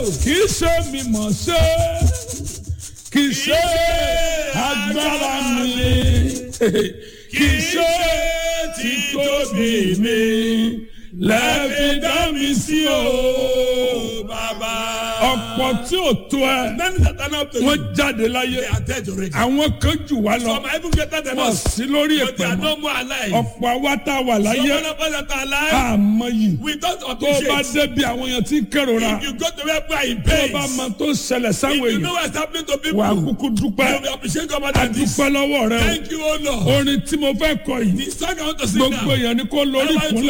kì í ṣe mi mọ̀ ṣe kì í ṣe agbára mi kì í ṣe títóbi mi lẹ́ẹ̀fi dá mi sí o. Bàbá. ọ̀pọ̀ tí ò tó ẹ Many that are not to you. wọ́n jáde láyé They are dead already. àwọn kan jù wá lọ Some are even greater than wọ́n us. sí lórí But they ẹ̀pẹ̀ are mọ́ no more alive. ọ̀pọ̀ àwa tá a wà Some láyé of us that are alive. àmọ́ yìí We don't tó o bá appreciate. débi àwọn èèyàn tí ń kérora If you go to where people are in tó o pain. bá mọ tó ń ṣẹlẹ̀ If sáwọn you èèyàn know what's happening to people. wà á kúkú dúpẹ́ You will appreciate God more a than this. dúpẹ́ lọ́wọ́ rẹ Thank you, O o Lord. orin tí mo fẹ́ kọ yìí The song I want to sing gbogbo now. èèyàn ni kó lórí Everybody ìkúnlẹ̀